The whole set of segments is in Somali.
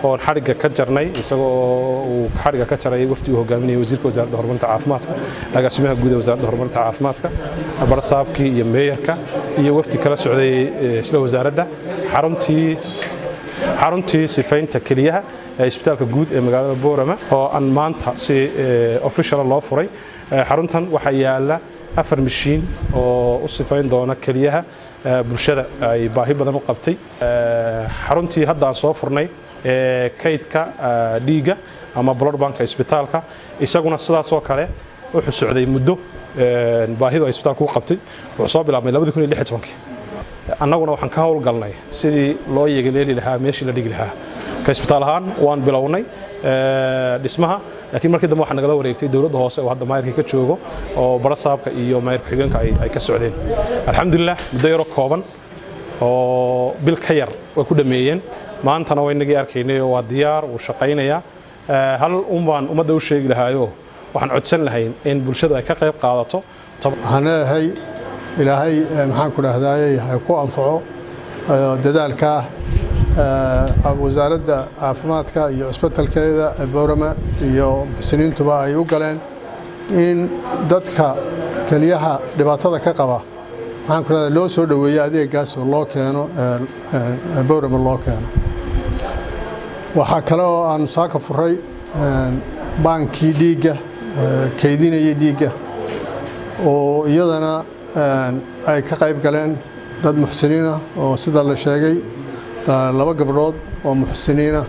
oon xadhigga ka jarnay isagoo uu xadhigga ka jaray wafdi uu hogaaminayay wasiirka wasaaradda horumarinta caafimaadka agaasimaha guud ee wasaaradda horumarinta caafimaadka barsaabkii iyo meeyarka iyo wafdi kala socday isla wasaaradda xaruntii xaruntii sifaynta keliyaha ee isbitaalka guud ee magaalada boorama oo aan maanta si official loo furay xaruntan waxaa yaala afar mashiin oo u sifayn doona keliyaha bulshada ay baahi badan u qabtay xaruntii hadda aan soo furnay ee kaydka dhiigga ama blood banka isbitaalka isaguna sidaasoo kale wuxuu socday muddo baahidu ay isbitaalku u qabtay wuxuu soo bilaabmay annaguna waxaan ka howlgalnay sidii loo yegaleeli lahaa meeshii la dhigi lahaa ka isbitaal ahaan waan bilownay dhismaha laakiin markii dambe waxaa nagala wareegtay dowladda hoose oo hadda maayirka ka joogo oo barasaabka iyo maayirka xigeenka ay ka socdeen alxamdulilah muddo yaro kooban oo bil ka yar way ku dhammeeyeen maantana waa inagii arkaynay oo waa diyaar wuu shaqaynayaa hal un baan ummadda u sheegi lahaayo waxaan codsan lahayn in bulshadu ay ka qayb qaadato waxaan leeyahay ilaahay maxaan ku dhahdaayey ha ku anfaco dadaalka wasaaradda caafimaadka iyo cusbitalkeeda boorama iyo muxsiniintuba ay u galeen in dadka keliyaha dhibaatada ka qaba maxaan ku dhahdaa loo soo dhoweeyo adeegaas oo loo keeno boorama loo keeno waxaa kale oo aan saaka furay baankii dhiigga kaydinayay dhiigga oo iyadana ay ka qayb galeen dad muxsiniinah oo sida la sheegay laba gabdhood oo muxsiniinah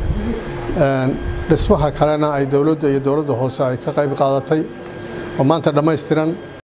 dhismaha kalena ay dowladda iyo dowladda hoose ay ka qayb qaadatay oo maanta dhammaystiran